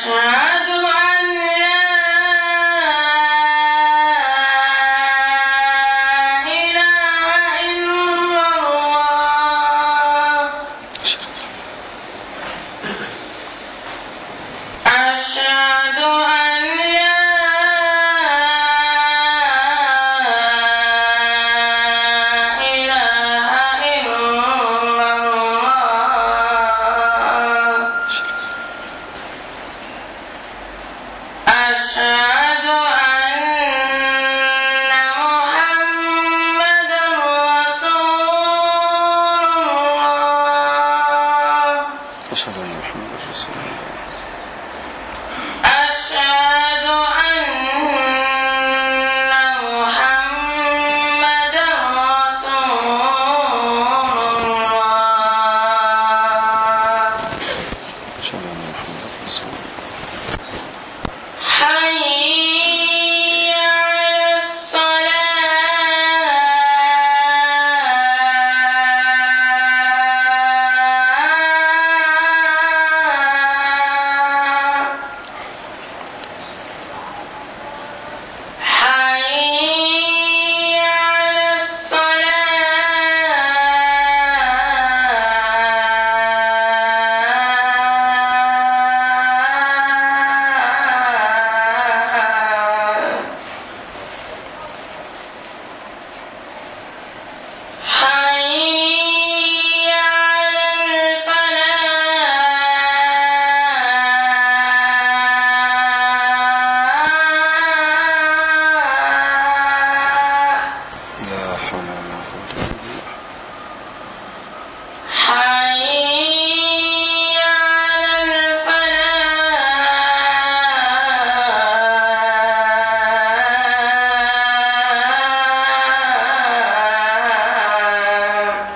أشهد أن لا إله إلا الله أشهد أن لا إله إلا الله أشهد أن محمدا رسول الله أشهد أن محمد رسول الله أشهد أن محمدا رسول الله أشهد أن محمد رسول الله حي على الصلاة حي على الصلاة حي على الفلاح لا حول ولا قوة إلا بالله حي على الفلاح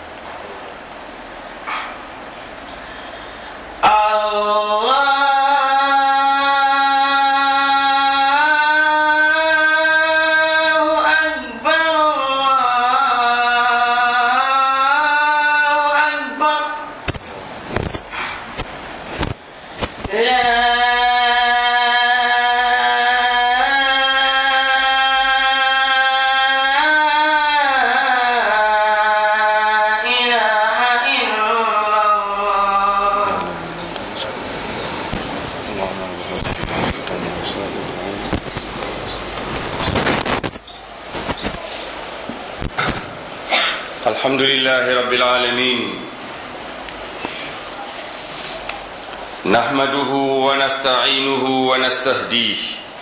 الله أكبر الله أكبر لا إله إلا الله اللهم بارك لنا وسلم الحمد لله رب العالمين نحمده ونستعينه ونستهديه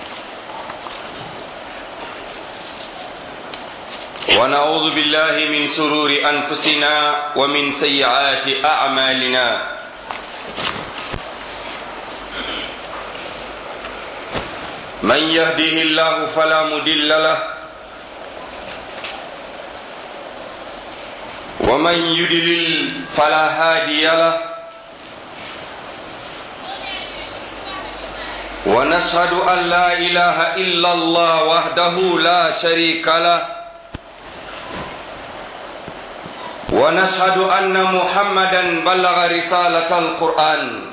ونعوذ بالله من سرور انفسنا ومن سيئات اعمالنا من يهده الله فلا مضل له ومن يدلل فلا هادي له ونشهد ان لا اله الا الله وحده لا شريك له ونشهد ان محمدا بلغ رساله القران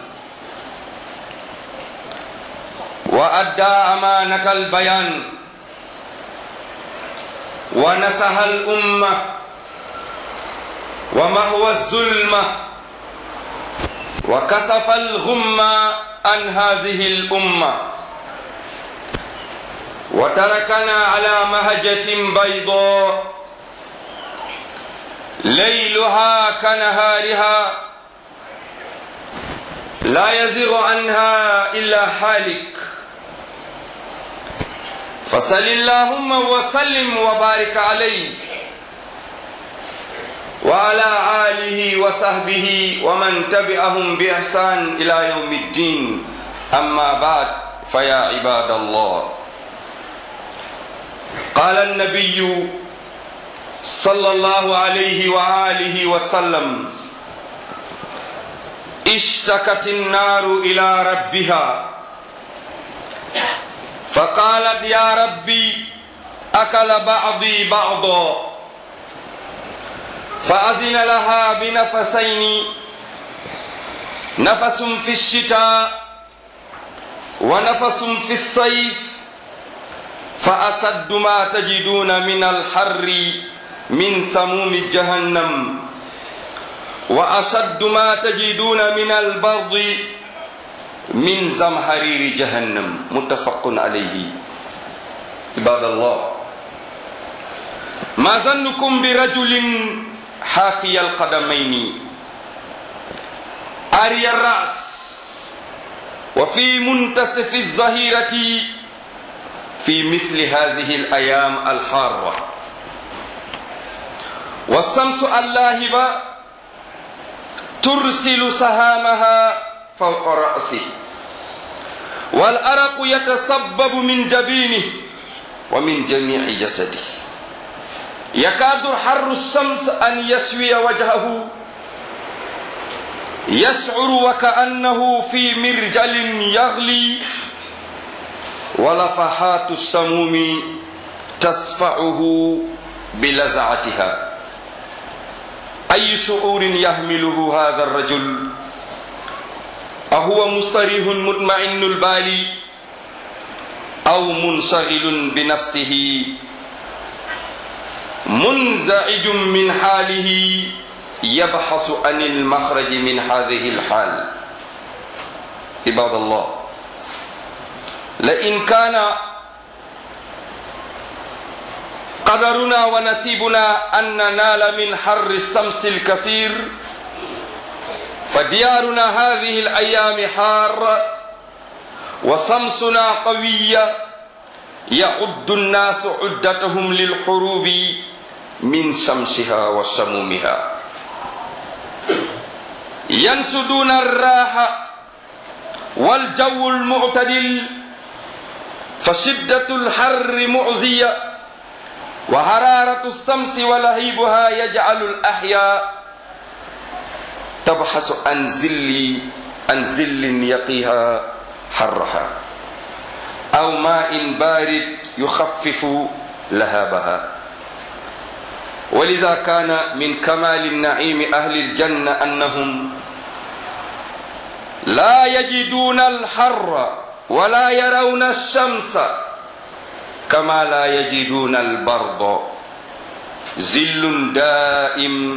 وادى امانه البيان ونصح الامه ومهو الظلمة وكسف الغمة عن هذه الأمة وتركنا على مهجة بيضاء ليلها كنهارها لا يزغ عنها إلا حالك فصل اللهم وسلم وبارك عليه وعلى آله وصحبه ومن تبعهم بإحسان إلى يوم الدين أما بعد فيا عباد الله قال النبي صلى الله عليه وآله وسلم اشتكت النار إلى ربها فقالت يا ربي أكل بعضي بعضا فأذن لها بنفسين نفس في الشتاء ونفس في الصيف فأسد ما تجدون من الحر من سموم جهنم وأشد ما تجدون من البرد من زمهرير جهنم متفق عليه عباد الله ما ظنكم برجل حافي القدمين أري الرأس وفي منتصف الظهيرة في مثل هذه الأيام الحارة والشمس اللاهبة ترسل سهامها فوق رأسه والأرق يتسبب من جبينه ومن جميع جسده يكاد حر الشمس أن يشوي وجهه يشعر وكأنه في مرجل يغلي ولفحات السموم تصفعه بلزعتها أي شعور يحمله هذا الرجل أهو مستريح مطمئن البال أو منشغل بنفسه منزعج من حاله يبحث عن المخرج من هذه الحال عباد الله لئن كان قدرنا ونسيبنا أن ننال من حر الشمس الكثير فديارنا هذه الأيام حارة وشمسنا قوية يعد الناس عدتهم للحروب من شمسها وسمومها ينسدون الراحة والجو المعتدل فشدة الحر معزية وحرارة الشمس ولهيبها يجعل الأحياء تبحث عن زل عن زل يقيها حرها أو ماء بارد يخفف لهابها ولذا كان من كمال النعيم أهل الجنة أنهم لا يجدون الحر ولا يرون الشمس كما لا يجدون البرد زل دائم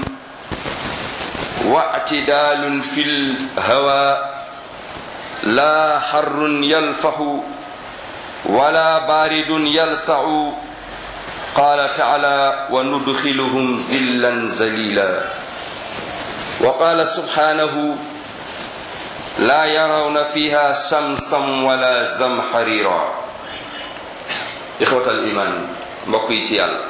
واعتدال في الهواء لا حر يلفح ولا بارد يلسع قال تعالى وندخلهم ذلا ذليلا وقال سبحانه لا يرون فيها شمسا ولا زمحريرا إخوة الإيمان mbokk yi ci yàlla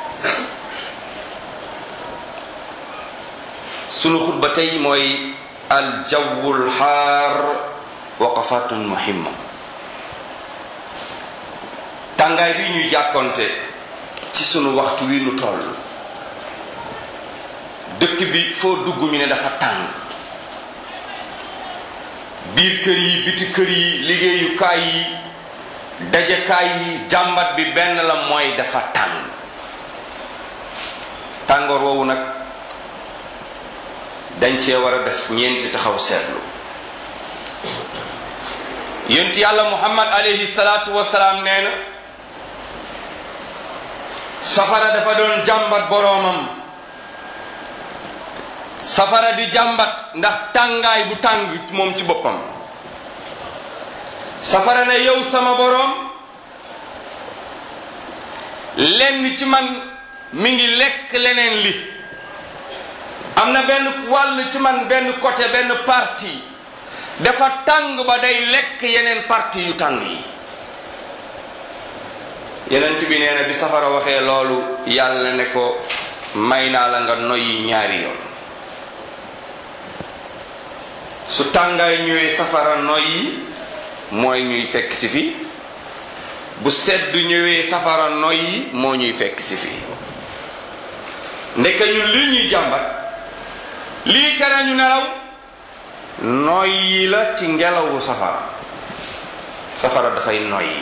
sunu xutba tey mooy aljawul xaar waqafatun muhimma tàngaay bi ñuy jàkkonte ci sunu waxtu wi nu toll dëkk bi foo dugg ñu ne dafa tàng biir kër yi biti kër yi liggéeyukaay yi dajekaay yi jàmbat bi benn la mooy dafa tàng tàngoor woowu nag dañ cee war a def ñeenti taxaw seetlu yonent yàlla muhammad alayhi salaatu wasalaam nee na safara dafa doon jàmbat boroomam safara di jàmbat ndax tàngaay bu tàng moom ci boppam safara ne yow sama boroom lenn ci man mi ngi lekk leneen li am na benn wàll ci man benn côté benn parti dafa tàng ba day lekk yeneen parti yu tàng yi yeneen bi nee na bi safara waxee loolu yàlla ne ko may naa la nga noyyi ñaari yoon su tàngaay ñëwee safara noyyi mooy ñuy fekk si fi bu sedd ñëwee safara noyyi moo ñuy fekk si fi ndeke ñun lii ñuy jàmbat lii tere ñu nelaw noyyi la ci ngelawu safara safara dafay noyyi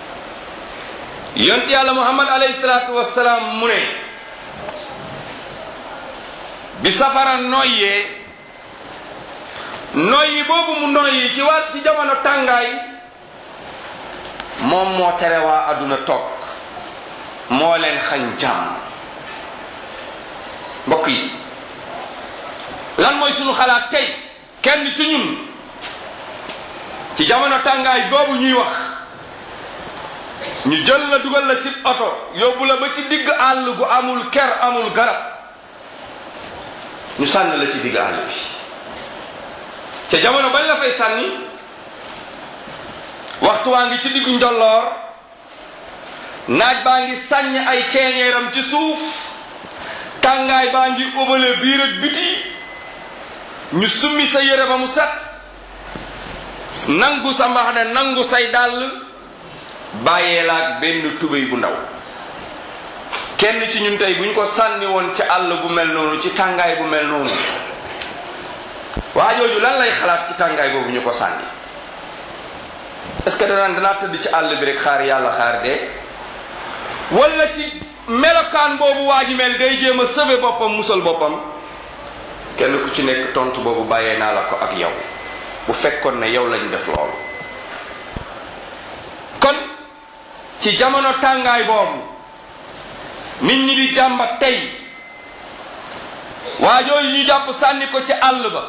yont yàlla muhammad alayhi salaatu wassalaam mu ne bi safara noyyee noyyi boobu mu noyyi ci wàll ci jamono tàngaay moom moo tere waa àdduna toog moo leen xañ jàmm mbokk yi lan mooy sunu xalaat tey kenn ci ñun ci jamono tàngaay boobu ñuy wax ñu jël la dugal la ci oto yóbbu la ba ci digg àll gu amul ker amul garab ñu sànni la ci digg àll bi ca jamono bañ la fay sànni waxtu waa ngi ci diggu njolloor naaj baa ngi sàññ ay ceeñeeram ci suuf tàngaay baa ngi ubale biir ak biti ñu summi sa yére ba mu set nangu sa mbaxane nangu say dàll bàyyee laak benn tubéy bu ndaw kenn ci ñun tey bu ñu ko sànni woon ci àll bu mel noonu ci tàngaay bu mel noonu waa jooju lan lay xalaat ci tàngaay boobu ñu ko sànni est-ce que danaan danaa tëdd ci àll bi rek xaar yàlla xaar dee wala ci melokaan boobu waa ji mel day jéem a sauver boppam musal boppam kenn ku ci nekk tontu boobu bàyyee naa la ko ak yow bu fekkoon ne yow lañu def loolu kon ci jamono tàngaay boobu nit ñi di jàmbat tey waa jooju ñu jàpp sànni ko ci àll ba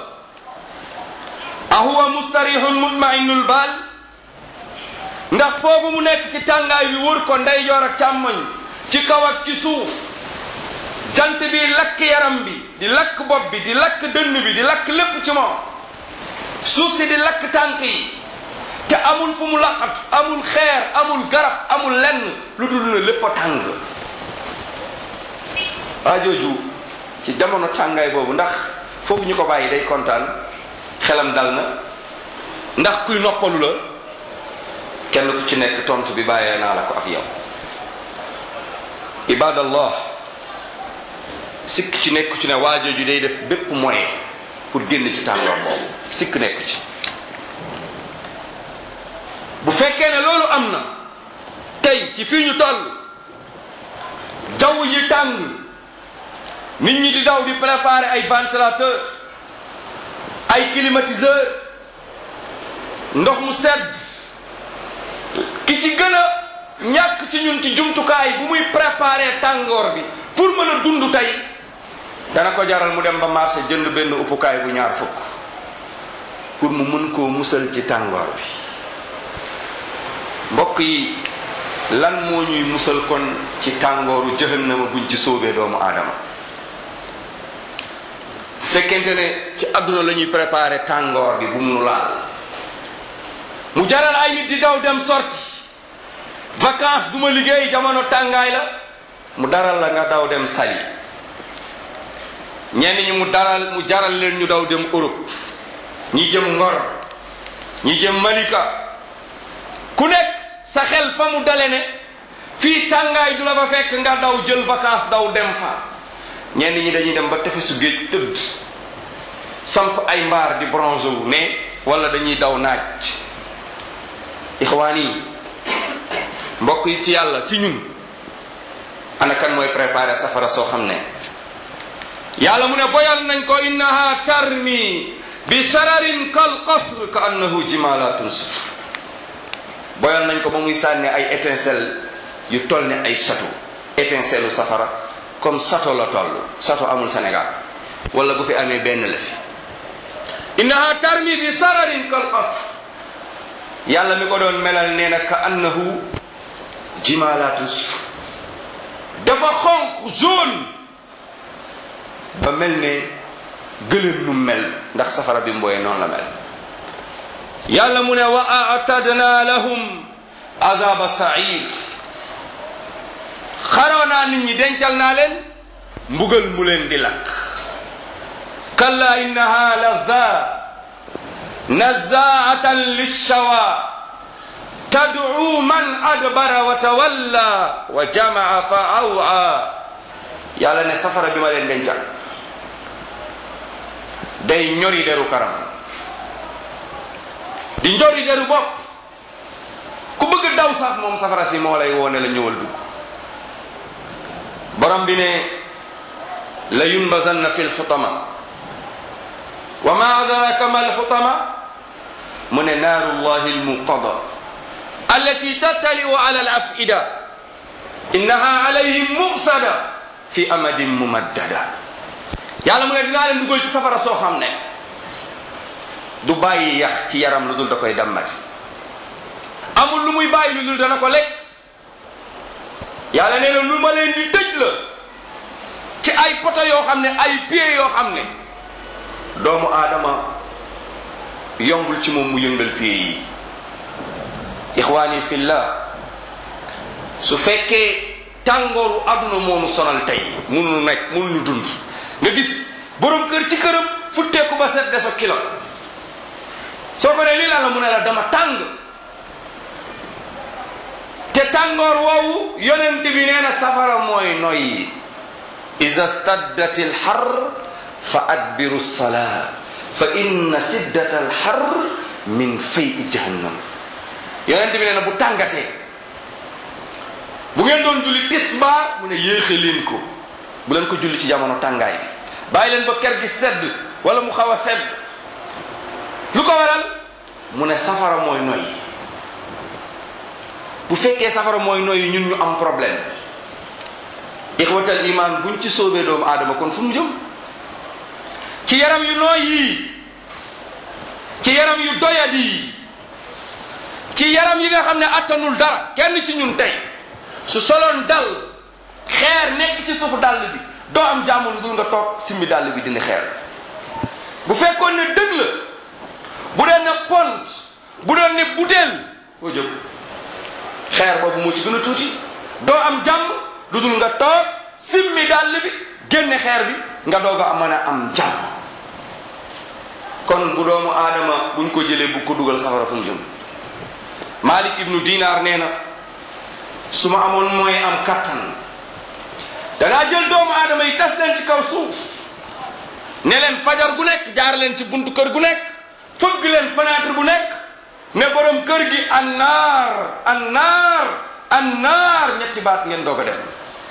ahuwa mustarihun mutmainul baal ndax foofu mu nekk ci tàngaay bi wër ko ndeyjoor ak càmmoñ ci kaw ak ci suuf jant bi lakk yaram bi di lakk bopp bi di lakk dënn bi di lakk lépp ci moom suuf si di lakk tànk yi te amul fu mu laqat amul xeer amul garab amul lenn lu dul na lépp a tàng waa jooju ci jamono tàngaay boobu ndax foofu ñu ko bàyyi day kontaan xelam dal na ndax kuy noppalu la kenn ku ci nekk tontu bi bàyyee naa la ko ak yow ibadallah sikk ci nekku ci ne waa jooju day def bépp moyen pour génn ci tàngoor boobu sikk nekku ci bu fekkee ne loolu am na tey ci fii ñu toll jaww ji tàng nit ñi di daw di préparer ay ventilateur ay climatiseur ndox mu sedd ki ci gën a ñàkk ci ñun ci jumtukaay bu muy préparer tàngoor bi pour mën a dund tey dana ko jaral mu dem ba marché jënd benn uppukaay bu ñaar fukk pour mu mën koo musal ci tàngoor bi mbokk yi lan moo ñuy musal kon ci tàngooru jahannama buñ ci sóobee doomu aadama bu fekkente ne ci àdduna la ñuy préparer tàngoor bi bu mu nu laal mu jaral ay nit di daw dem sorti vacances du ma liggéey jamono tàngaay la mu daral la nga daw dem Saly ñenn ñi mu daral mu jaral leen ñu daw dem Europe ñi jëm Ngor ñi jëm Malika ku nekk sa xel fa mu dale ne fii tàngaay du la fa fekk nga daw jël vacances daw dem fa ñenn ñi dañuy dem ba tefesu géej tëdd samp ay mbaar di bronze wu ne wala dañuy daw naaj ixwaan yi mbokk yi ci yàlla ci ñun ana kan mooy préparer safara soo xam ne yàlla mu ne boyal nañ ko innaha tarmi bi shararin kal qasr ka annahu jimalatun sufr boyal nañ ko ba muy sànni ay étincelle yu toll ne ay château étincelle u safara comme château la toll château amul Sénégal wala bu fi amee benn la fi innaha tarmi bi shararin kal qasr yàlla mi ko doon melal nee na ka annahu jimalatun sufr dafa xonq jaune ba mel ne gëlëm nu mel ndax safara bi mbooyee noonu la mel yàlla mu ne wa atadna lahum azaba sair xaroo naa nit ñi dencal naa leen mbugal mu leen di lakk kalla innaha lazza nazaatan lishawa tad'u man adbara wa tawalla wa jamaa fa awa yàlla ne safara bi ma leen dencal day ñori deru karam di njori deru bopp ku bëgg daw sax moom safara si moo lay woone la ñëwal dugg borom bi ne la yunbazanna fi lxutama wa ma adraka ma alxutama mu ne naarullahi almuqada allati tattaliu ala al afida innaha alayhim musada fi amadin mumaddada yàlla mu ne dinaa leen dugal ci safara soo xam ne du bàyyi yax ci yaram lu dul da koy dammati amul lu muy bàyyi lu dul dana ko lekk yàlla nee na lu ma leen di tëj la ci ay poto yoo xam ne ay pieds yoo xam ne doomu aadama yombul ci moom mu yëngal pieds yi ixwaani fillah su fekkee tàngooru àdduna moonu sonal tey munu nekk munu dund nga gis borom kër ci këram futteeku ba set deso kilo soo ko ne lii la la mu ne la dama tàng te tàngoor woowu yonent bi nee na safara mooy noyyi iza staddat al har fa adbiru salaa fa inna siddat al har min fay jahannam yonent bi nee na bu tàngatee bu ngeen doon julli tisbaar mu ne yéexe leen ko bu leen ko julli ci jamono tàngaay bi bàyyi leen ba ker gi sedd wala mu xaw a sedd lu ko waral mu ne safara mooy noyyi bu fekkee safara mooy noyyi ñun ñu am problème ixwatal iman buñ ci soobee doomu aadama kon fu mu jëm ci yaram yu nooy yi ci yaram yu doyadi yi ci yaram yi nga xam ne attanul dara kenn ci ñun tey su soloon dal xeer nekk ci suufu dàll bi doo am jàmm lu dul nga toog simmi dàll bi dina xeer bu fekkoon ne dëgg la bu doon ne pont bu doon ne butéel foo jëm xeer boobu moo ci gën a tuuti doo am jàmm lu dul nga toog simmi dàll bi génne xeer bi nga doog a mën a am jàmm kon bu doomu aadama buñ ko jëlee bu ko dugal safara fu mu jëm Malik ibnu Dinar nee na su ma amoon mooy am kattan danaa jël doomu aadama yi tas leen ci kaw suuf ne leen fajar gu nekk jaar leen ci buntu kër gu nekk fëgg leen fenêtre bu nekk ne borom kër gi annaar annaar annaar ñetti baat ngeen doog a dem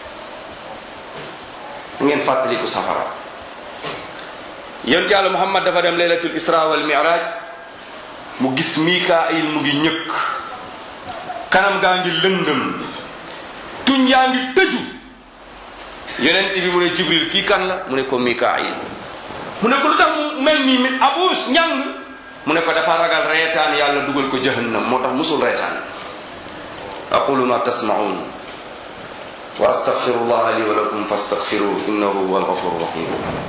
ngeen fàttaliku safara yonent yàlla muhammad dafa dem laylatul isra wal mi'raj mu gis mikaayil mu ngi ñëkk kanam gaa ngi lëndëm tuñ yaa ngi tëju yonent bi mu ne jibril kii kan la mu ne ko mikaayil mu ne ko lu tax mu mel nii mi abuus ñàng mu ne ko dafa ragal reetaan yàlla dugal ko jahannam moo tax musul reetaan aqulu ma tasmaun wa astaghfirullah li wa lakum fastaghfiruhu innahu huwa alghafuru rahim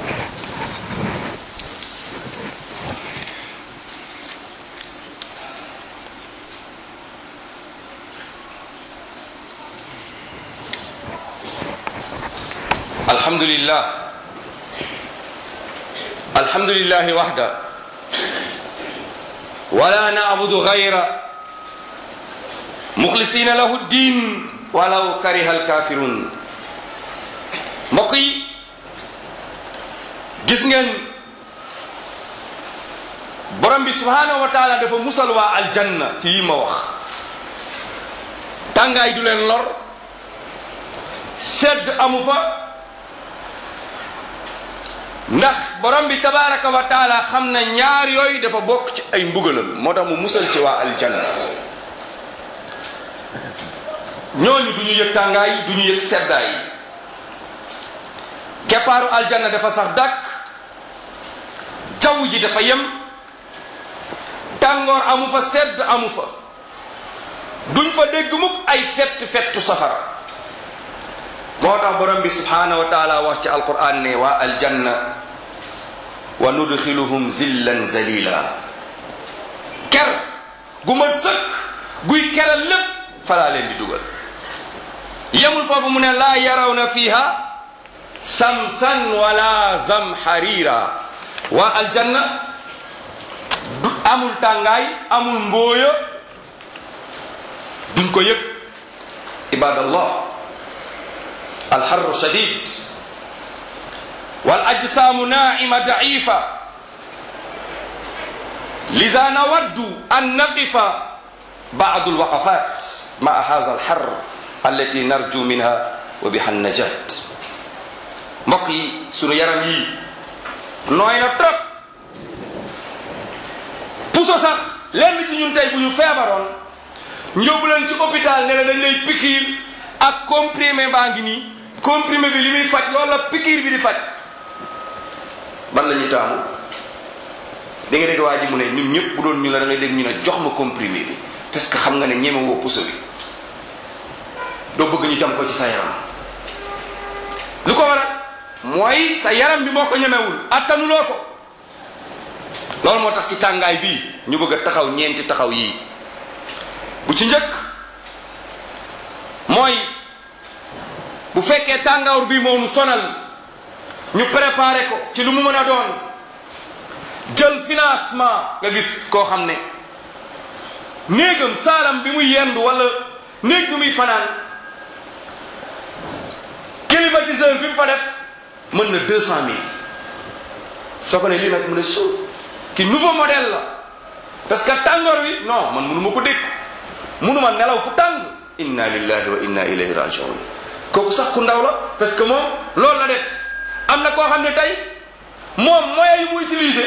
الحمد لله الحمد لله وحده ولا نعبد غيره مخلصين له الدين ولو كره الكافرون mbokk yi gis ngeen borom bi subhanahu wa taala dafa musal waa aljanna ci yi ma wax tàngaay du leen lor sedd amu fa ndax borom bi tabaraka wa taala xam na ñaar yooyu dafa bokk ci ay mbugalam moo tax mu musal ci waa aljanna ñooñu du ñu yëg tàngaay du ñu yëg seddaay keppaaru aljanna dafa sax dàkk jaww ji dafa yem tàngoor amu fa sedd amu fa duñ fa dégg mukk ay fett fettu safara moo tax borom bi subhanahu wa taala wax ci alquran ne waa aljanna wa nudxiluhum zillan zalila ker gu ma sëkk guy keral lépp falaa leen di dugal yemul foofu mu ne laa yarawna fiha samsan wala zamharira waa aljanna du amul tàngaay amul mbooya duñ ko yëg ibadallah alxarru shadid wal ajsaamu naima daifa lisa nawaddu an naqifa badu alwaqafat maa hadha alxar allati narju minha wa biha najat mbokk yi sunu yaram yi nooy na trop puso sax lenn ci ñun tey bu ñu feebaroon ñu yóbbu leen ci hôpital ne la dañ lay pikiir ak comprimé baa ngi nii comprimé bi li muy faj loolu la pikiir bi di faj ban la ñuy taamu da nga dégg waa ji mu ne ñun ñëpp bu doon ñu la da ngay dégg ñu ne jox ma comprimé bi parce que xam nga ne ñeme woo puso bi doo bëgg ñu tam ko ci sa yaram lu ko waral mooy sa yaram bi moo ko ñemewul attanuloo ko loolu moo tax ci tàngaay bii ñu bëgg a taxaw ñeenti taxaw yii bu ci njëkk mooy bu fekkee tàngaawur bii moo nu sonal ñu préparé ko ci lu mu mën a doon jël financement nga gis koo xam ne néegam saalam bi muy yendu wala néeg bi muy fanaan climatiseur bi mu fa def mën na deux cent mille soo ko ne lii nag mu ne suuf ki nouveau modèle la parce que tàngoor wi non man mënu ma ko dékk mënu ma nelaw fu tàng inna lillahi wa inna ilayhi rajiun kooku sax ku ndaw la parce que moom loolu la def am na koo xam ne tey moom moyen yu mu utiliser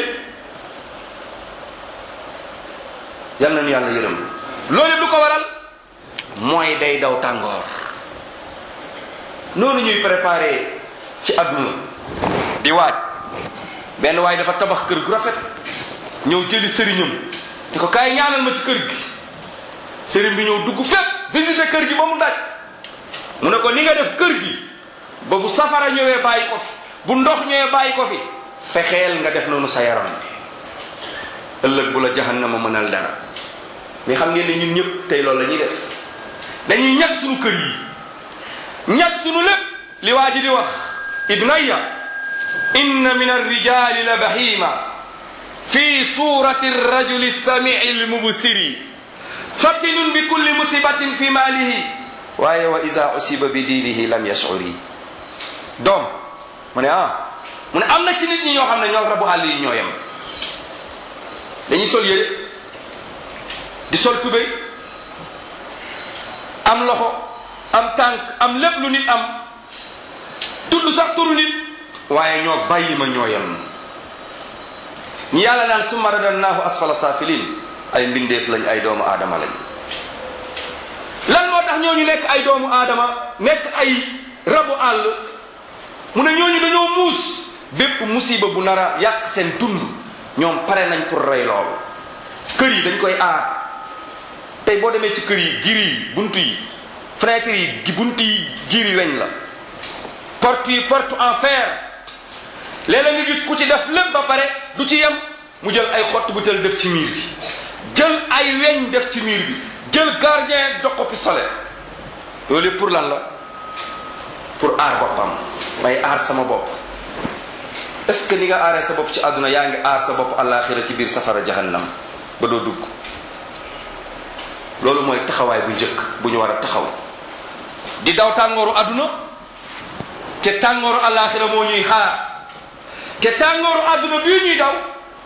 yal nañu yàlla yërëm loolu yëpp lu ko waral mooy day daw tàngoor noonu ñuy préparé ci àdduna di waaj benn waaye dafa tabax kër gu rafet ñëw jëli sëriñam di ko kaay ñaanal ma ci kër gi sëriñ bi ñëw dugg fépp visité kër gi ba mu daj mu ne ko ni nga def kër gi ba bu safara ñëwee bàyyi ko fi bu ndox ñëwee bàyyi ko fi fexeel nga def noonu sa yaram bi ëllëg bu la jahannama mënal dara mais xam ngeen ne ñun ñëpp tey loolu la ñuy def dañuy ñàkk suñu kër yi ñàkk suñu lépp li waa ji di wax ibnaya inna min arrijali la bahima fi surati rajuli samii lmubsiri fatinun bi kulli musibatin fi maalihi waaye wa ida usiba bi diinihi lam yashuri doom mu ne ah mu ne am na ci nit ñi ñoo xam ne ñoo rabu àll yi ñoo yem dañuy sol yére di sol tubéy am loxo am tànk am lépp lu nit am tudd sax turu nit waaye ñoo bàyyi ma ñoo yem ñi yàlla naan summa radannaahu asfala saafilin ay mbindeef lañ ay doomu aadama lañ lan moo tax ñooñu nekk ay doomu aadama nekk ay rabu àll mu ne ñooñu dañoo muus bépp musiba bu nar a yàq seen dund ñoom pare nañ pour rey loolu kër yi dañ koy aar tey boo demee ci kër yi gir yi bunt yi fenêtre yi bunt yi gir yi weñ la porte yi porte en fer léeg-léeg nga gis ku ci def lépp ba pare du ci yem mu jël ay xott bu tel def ci miir bi jël ay weñ def ci miir bi jël gardien jox ko pistolet loolu yëpp pour lan la pour aar boppam may aar sama bopp est-ce que ni nga aaree sa bopp ci àdduna yaa ngi aar sa bopp àllaaxira ci biir safara jahannam ba doo dugg loolu mooy taxawaay bu njëkk bu ñu war a taxaw di daw tàngooru àdduna te tàngooru àllaaxira moo ñuy xaar te tàngooru àdduna bii ñuy daw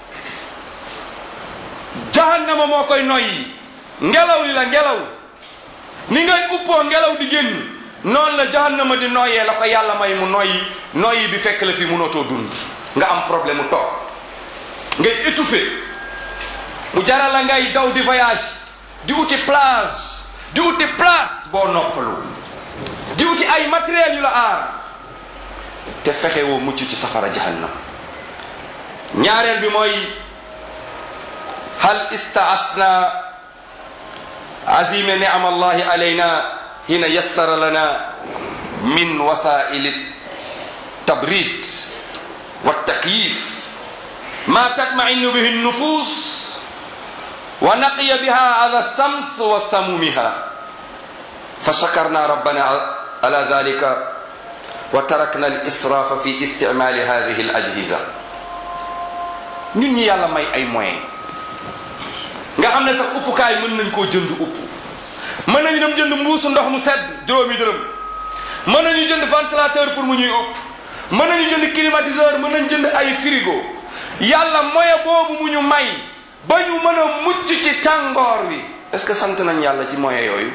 jahannama moo koy noyyi ngelaw li la ngelaw ni ngay uppoo ngelaw di génn noonu la jahannama di noyyee la ko yàlla may mu noyyi noyyi bi fekk la fi mënatoo dund nga am problème mu toog ngay étouffé mu jaral la ngay daw di voyage di uti plage di uti place boo noppalu di uti ay matériel yu la aar te fexe woo mucc ci safara jahannam ñaareel bi mooy hal istaasna azime ni'am allahi alayna hina yassara lana min wasaili tabrid wa takyif ma tatmainu bihi النفوس ونقي بها على الشمس وسمومها فشكرنا ربنا على ذلك وتركنا الإسراف في استعمال هذه الأجهزة ñun ñi yàlla may ay moyen nga xam ne sax uppukaay mën nañ koo jënd upp mën nañu dem jënd mbuusu ndox mu sedd juróomi dërëm mën nañu jënd ventilateur pour mu ñuy upp mën nañu jënd climatiseur mën nañu jënd ay frigo yàlla moyen boobu mu ñu may ba ñu mën a mucc ci tàngoor wi est-ce que sant nañ yàlla ci moyen yooyu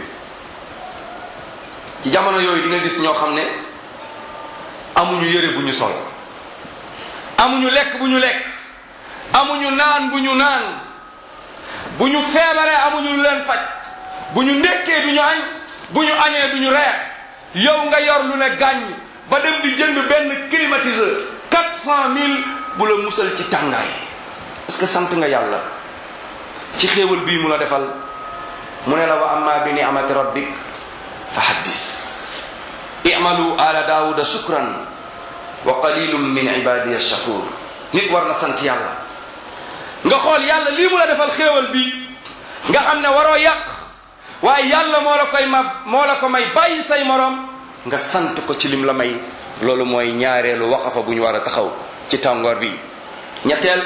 ci jamono yooyu di nga gis ñoo xam ne amuñu yëre bu ñu sol amuñu lekk bu ñu lekk amuñu naan bu ñu naan bu ñu feebaree amuñu lu leen faj bu ñu ndekkee du ñu añ bu ñu añee du ñu reer yow nga yor lu ne gàññ ba dem di jënd benn climatiseur quatre cent mille bu la musal ci tàngaay est-ce que sant nga yàlla ci xéewal bii mu la defal mu ne la wa amma bi ni'mati rabbik fa haddis i'malu ala daawuda shukran wa qalilum min ibadiya shakur nit war na sant yàlla nga xool yàlla lii mu la defal xéewal bi nga xam ne waroo yàq waaye yàlla moo la koy ma moo la ko may bàyyi say morom nga sant ko ci lim la may loolu mooy ñaareelu waqafa bu ñu war a taxaw ci tàngoor bi ñetteel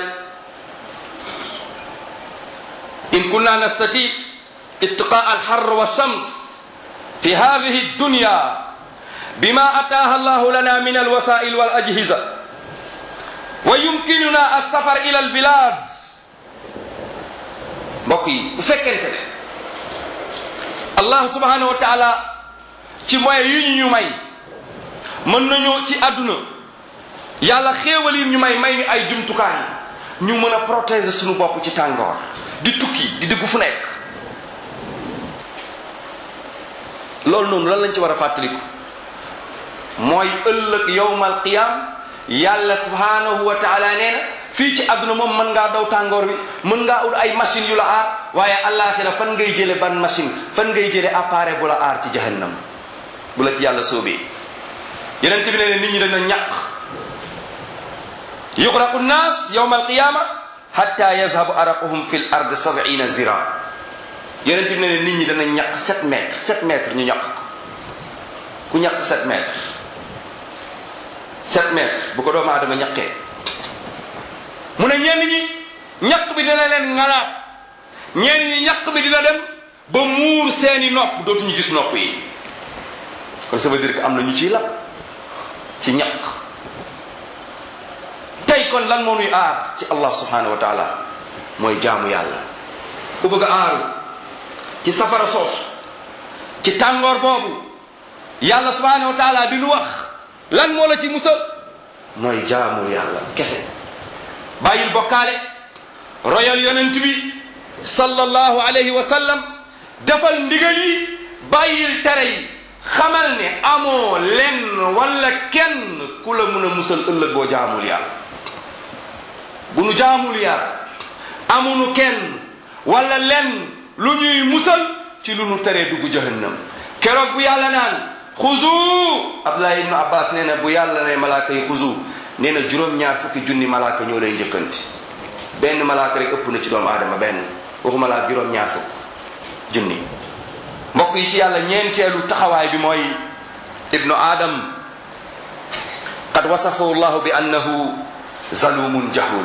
in kunna nastati ittiqaa alxar wa shams fi hadihi dunya bima ataaha allahu lana min alwasail wal ajhiza wa yumkinuna alsafar ila albilad mbokk yi bu fekkente ne allah subhanahu wa taala ci moyen yi ñu ñu may mën nañoo ci àdduna yàlla xéewal yi ñu may may ñu ay jumtukaay ñu mën a protéger suñu bopp ci tàngoor di tukki di dugg fu nekk loolu noonu lan lañ ci war a fàttaliku mooy ëllëg yowmal qiyam yàlla subhanahu wa taala nee na fii ci àdduna moom mën ngaa daw tàngoor wi mën ngaa ut ay machine yu la aar waaye àllaaxira fan ngay jële ban machine fan ngay jële appareil bu la aar ci jahannam bu la ci yàlla soobee yeneen bi ne ne nit ñi dañu ñàq yuqraqu nnaas yowma alqiyama hatta yazhabu araquhum fi l ard sabina zira yeneen bi ne ne nit ñi dana ñàq 7 mètres 7 mètres ñu ñàq ko ku ñàq 7 mètres 7 mètres bu ko doomu aadama ñaqee mu ne ñenn ñi ñaq bi dina leen ngalaat ñenn ñi ñaq bi dina dem ba muur seeni nopp dootuñu gis nopp yi kon ça veut dire que am na ñu ciy lab ci ñaq tey kon lan moo nuy aar ci allah subhanahu wa taala mooy jaamu yàlla ku bëgg a aaru ci safara soosu ci tàngoor boobu yàlla subhanahu wa taala di nu wax lan moo la ci musal mooy jaamu yàlla kese bàyyil bokkaale royal yonent bi sallallahu alayhi wa sallam defal ndigal yi bàyyil tere yi xamal ne amoo lenn wala kenn ku la mun a musal ëllëg boo jaamul yàlla bu nu jaamul yàlla amunu kenn wala lenn lu ñuy musal ci lu nu teree dugg jahannam keroog bu yàlla naan xuzu Abdullah ibnu Abbas nee na bu yàlla ne malaaka yi xuzu nee na juróom-ñaar fukki junni malaaka ñoo lay njëkkanti benn malaaka rek ëpp na ci doomu aadama benn waxuma laa juróom-ñaar fukk junni mbokk yi ci yàlla ñeenteelu taxawaay bi mooy ibnu adam qad wasafahu llahu bi annahu zalumun jahul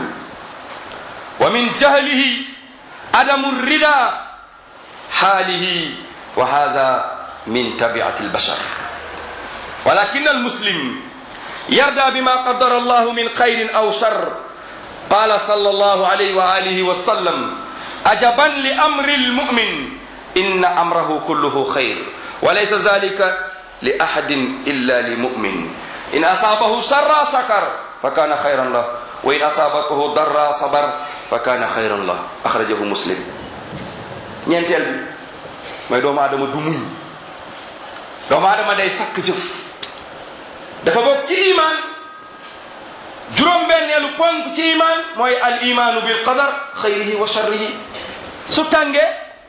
wa min jahlihi adamu rida xaalihi wa hada min tabiati albashar walakin almuslim yarda bima qadara allahu min khayrin aw shar qala sallallahu alayhi wa alihi wa sallam ajaban li amri almu'min inna amrahu kulluhu khayr wa laysa dhalika li ahadin illa li mu'min in asabahu sharra shakar fa kana khayran lah wa in asabahu darra sabar fa kana khayran lah akhrajahu muslim ñeenteel bi mooy doomu aadama du muñ doomu aadama day sakk jëf dafa bokk ci iman juróom-benneelu ponk ci iman mooy al imanu bil qadar xayrihi wa sharrihi su tàngee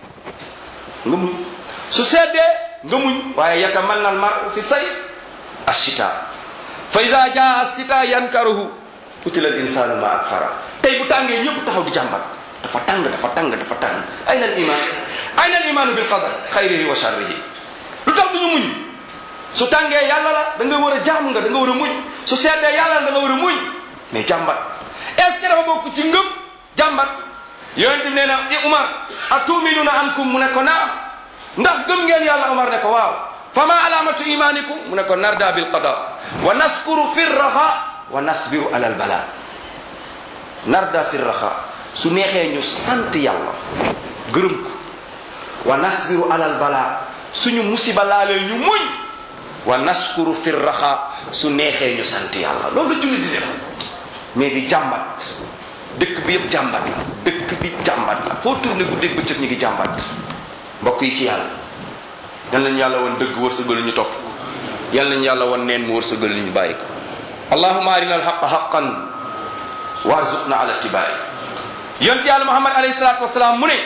nga muñ su seddee nga muñ waaye yatamanna al mar'u fi sayf ashita fa ida jaa asita yankaruhu utila al insanu ma akfara tey bu tàngee ñëpp taxaw di jàmbat dafa tàng dafa tàng dafa tàng ayna al iman ayna al imanu bil qadar xayrihi wa sharrihi lu tax duñu muñ su tàngee yàlla la da nga war a jaam nga da nga war a muñ su seddee yàlla la da nga war a muñ mais jàmbat est ce que dafa bokk ci ngëm jàmbat yonent bi nee na i Umar atuminuna ankum mu ne ko naam ndax gëm ngeen yàlla Umar ne ko waaw fa ma alamatu imanikum mu ne ko narda bil qada wa naskuru fi raxa wa nasbiru ala al bala narda fi raxa su neexee ñu sant yàlla gërëm ko wa nasbiru ala al bala suñu musiba laalee ñu muñ wa naskuru fi raxa su neexee ñu sant yàlla loolu la julli di def mais di jàmbat dëkk bi yëpp jàmbat la dëkk bi jàmbat la foo tourné guddeeg bëccëg ñu ngi jàmbat mbokk yi ci yàlla yal nañu yàlla woon dëgg wërsëgal ñu topp ko yal nañu yàlla woon neen mu wërsëgal ñu bàyyi ko allahuma arina alxaqa xaqan warzuqna ala tibaai yonent yàlla muhammad alayhi salaatu wasalaam mu ne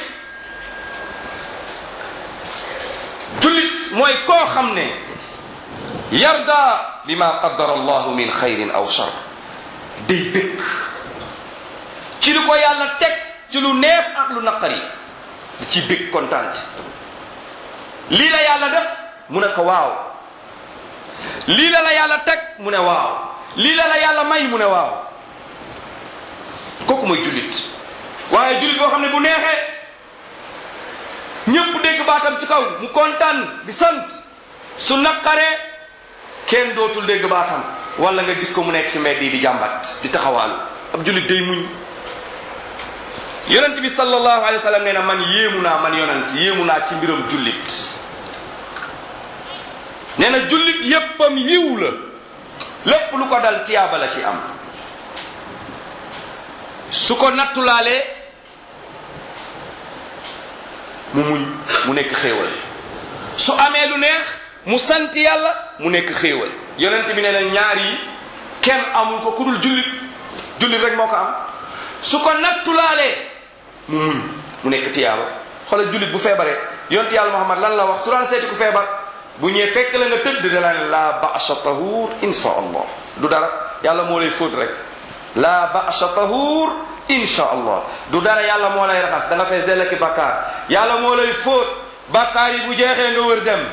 jullit mooy koo xam ne yarda bima qaddara allahu min xayrin aw shar day bëgg ci lu ko yàlla teg ci lu neex ak lu naqari di ci bëgg kontaan ci lii la yàlla def mu ne ko waaw lii la la yàlla teg mu ne waaw lii la la yàlla may mu ne waaw kooku mooy jullit waaye jullit boo xam ne bu neexee ñëpp dégg baatam ci kaw mu kontaan di sant su naqaree kenn dootul dégg baatam wala nga gis ko mu nekk ci mbedd yi di jàmbat di taxawaalu ab jullit day muñ yonent bi sallallahu alayhi wa sallam nee na man yéemu naa man yonent yéemu naa ci mbiram jullit nee na jullit yéppam yiw la lépp lu ko dal tiyaaba la ci am su ko nattulaalee mu muñ mu nekk xéewal su amee lu neex mu sant yàlla mu nekk xéewal yonent bi nee na ñaar yi kenn amul ko ku dul jullit jullit rek moo ko am su ko nattulaalee mu muñ mu nekk tiyaaba xoolal jullit bu feebaree yonent yàlla Muhammad lan la wax su daan seeti ku feebar bu ñëwee fekk la nga tëdd da la ne la ba'sa tahur insha allah du dara yàlla moo lay fóot rek la ba'sa tahur insha allah du dara yàlla moo lay raxas da nga fees dell ki bakkaar yàlla moo lay fóot bakkaar yi bu jeexee nga wër dem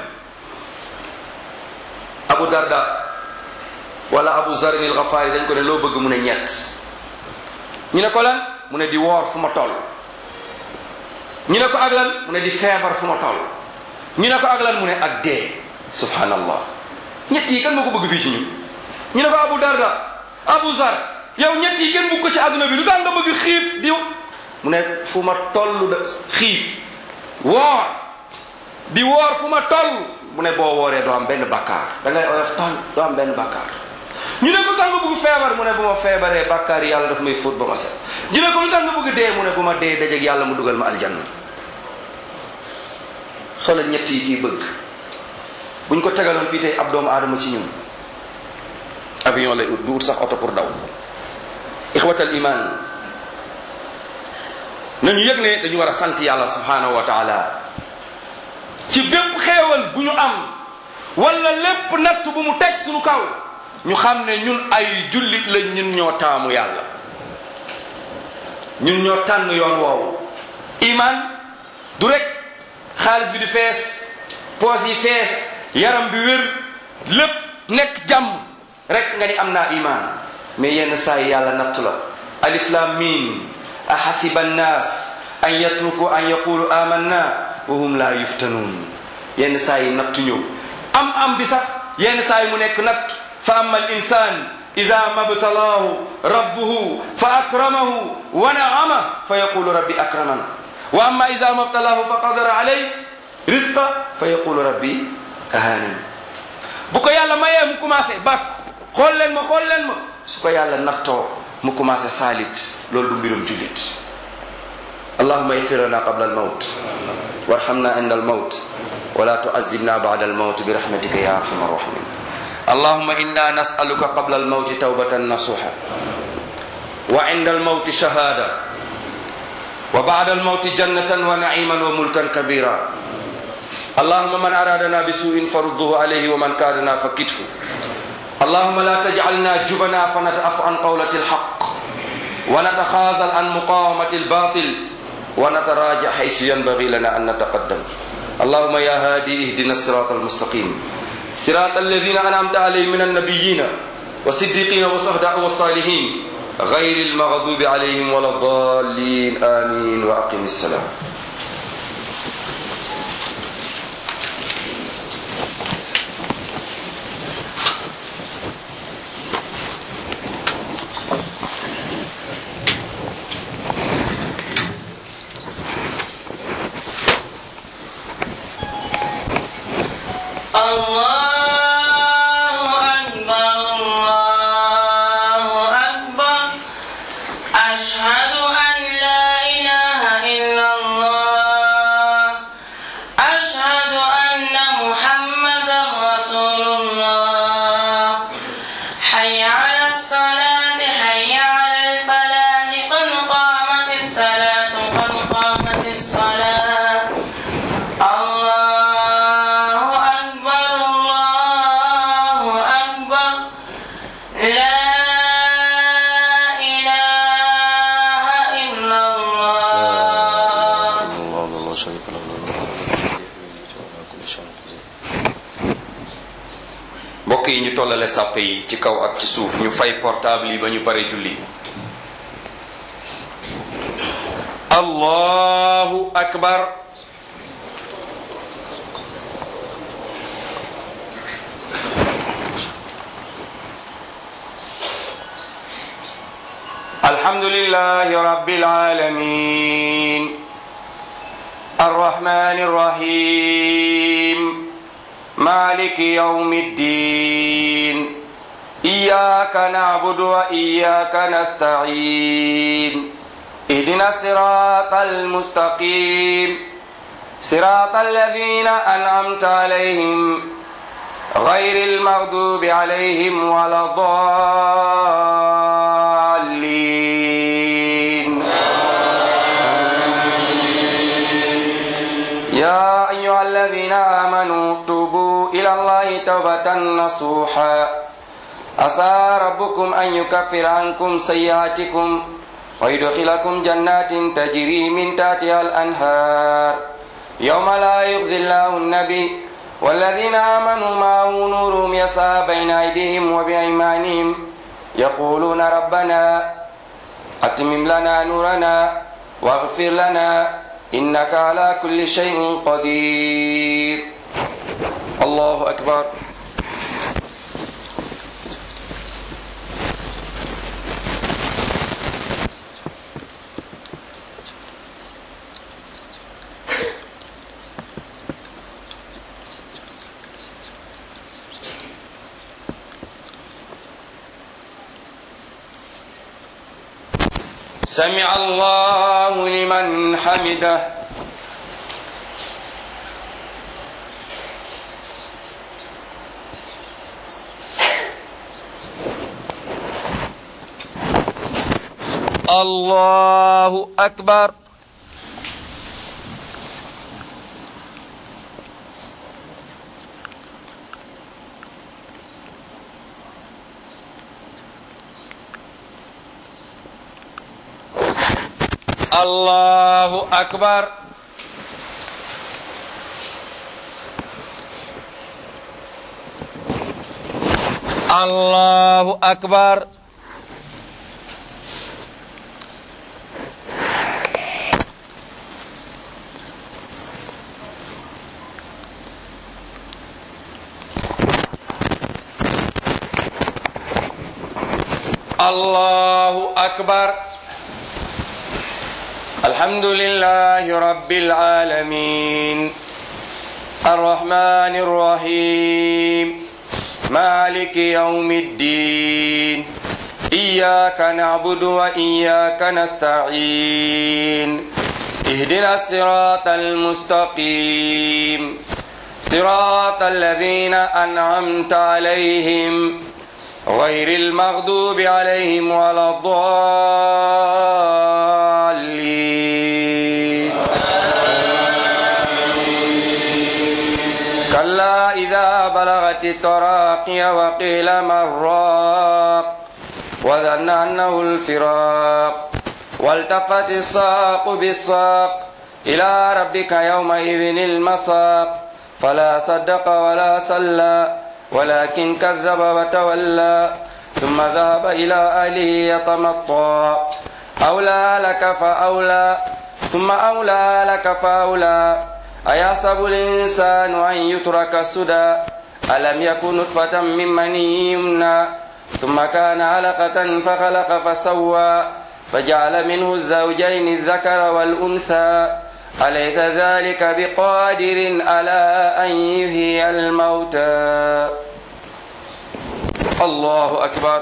abu darda wala abu zarin al ghafari dañ ko ne loo bëgg mu ne ñett ñu ne ko lan mu ne di woor fu ma toll ñu ne ko ak lan mu ne di feebar fu ma toll ñu ne ko ak lan mu ne ak dee subhanallah ñett yi kan moo ko bëgg fii ci ñun ñu ne ko abu darda abu zar yow ñett yi kenn bëgg ko ci àdduna bi lu tax nga bëgg xiif di mu ne fu ma toll da xiif woor di woor fu ma toll mu ne boo wooree doo am benn bakkaar da ngay oyof toll doo am benn bakkaar ñu ne ko tax nga bëgg feebar mu ne bu ma feebaree bakkaar yi yàlla daf may fóot ba ma set ñu ne ko lu tax nga bëgg dee mu ne bu ma dee dajeeg yàlla mu dugal ma aljanna xoolal ñett yi kii bëgg buñ ko tegaloon fii tey ab doomu aadama ci ñun avion lay ut du ut sax oto pour daw ixwatal iman nañu yëg ne dañu war a sant yàlla subhanahu wa taala ci bépp xéewal bu ñu am wala lépp natt bu mu teg suñu kaw ñu xam ne ñun ay jullit lañ ñun ñoo taamu yàlla ñun ñoo tànn yoon woowu iman du rek xaalis bi di fees poos yi fees yaram bi wér lépp nekk jàmm rek nga ni am naa iman mais yenn saa yi yàlla nattu la alif lam mim ahasiba annas an yatruku an yaqulu amanna wa hum la yuftanun yenn saa yi nattu ñëw am am bi sax yenn saa yi mu nekk natt fa amma al insan ida mabtalaahu rabbuhu fa akramahu wa naama fa yaqulu rabbi akraman wa amma ida mabtalaahu fa qadara alay rizqa fa yaqulu rabbi ahanin bu ko yàlla mayee mu commencé bàkk xool leen ma xool leen ma su ko yàlla nattoo mu commencé saalit loolu du mbirum jullit allahuma igfir lana qabla almawt warhamna inda almawt wala tuazibna bada almawt birahmatika ya arhama arrahimin اللهم إنا نسألك قبل الموت توبة نصوحة وعند الموت شهادة وبعد الموت جنة ونعيما وملكا كبيرا اللهم من أرادنا بسوء فرده عليه ومن كادنا فكته اللهم لا تجعلنا جبنا فنتأف عن قولة الحق ونتخاذل عن مقاومة الباطل ونتراجع حيث ينبغي لنا أن نتقدم اللهم يا هادي اهدنا الصراط المستقيم صراط الذين أنعمت عليهم من النبيين والصديقين والصهداء والصالحين غير المغضوب عليهم ولا الضالين آمين وأقم السلام الله أكبر الله أكبر أشهد أن لا إله إلا الله tollale sàppe yi ci kaw ak ci suuf ñu fay portable yi ba ñu pare julli allahu akbar الحمد لله رب العالمين الرحمن الرحيم مالك يوم الدين إياك نعبد وإياك نستعين اهدنا الصراط المستقيم صراط الذين أنعمت عليهم غير المغضوب عليهم ولا الضالين يا أيها الذين آمنوا توبوا إلى الله توبة نصوحا عسى ربكم أن يكفر عنكم سيئاتكم ويدخلكم جنات تجري من تحتها الأنهار يوم لا يخزي الله النبي والذين آمنوا معه نورهم يسعى بين أيديهم وبأيمانهم يقولون ربنا أتمم لنا نورنا واغفر لنا إنك على كل شيء قدير الله أكبر سمع الله لمن حمده الله أكبر الله أكبر الله أكبر الله أكبر الحمد لله رب العالمين الرحمن الرحيم مالك يوم الدين إياك نعبد وإياك نستعين اهدنا الصراط المستقيم صراط الذين أنعمت عليهم غير المغضوب عليهم ولا الضالين كلا إذا بلغت التراقي وقيل مراق وظن أنه الفراق والتفت الساق بالساق إلى ربك يومئذ المساق فلا صدق ولا صلى ولكن كذب وتولى ثم ذهب إلى أهله يتمطى أولى لك فأولى ثم أولى لك فأولى أيحسب الإنسان أن يترك سدى ألم يكن نطفة من مني يمنى ثم كان علقة فخلق فسوى فجعل منه الزوجين الذكر والأنثى أليس ذلك بقادر على أن يحيي الموتى الله أكبر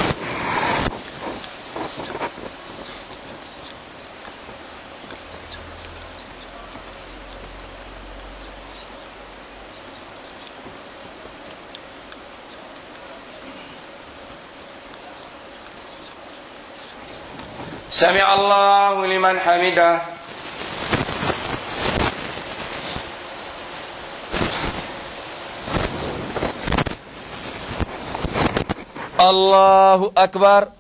سمع الله لمن حمده الله أكبر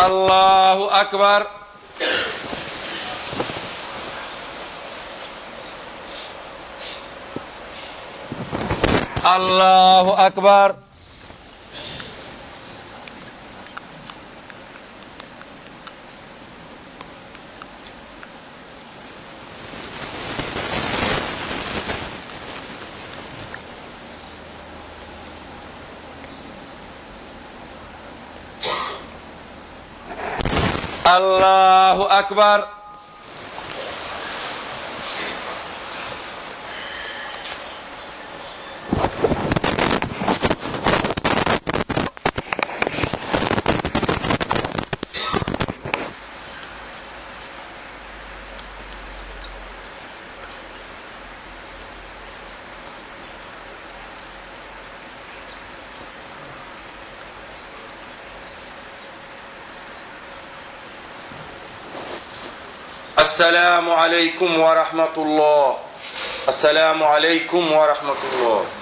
allahu akbar allahu akbar allahu akbar السلام عليكم ورحمة الله السلام عليكم ورحمة الله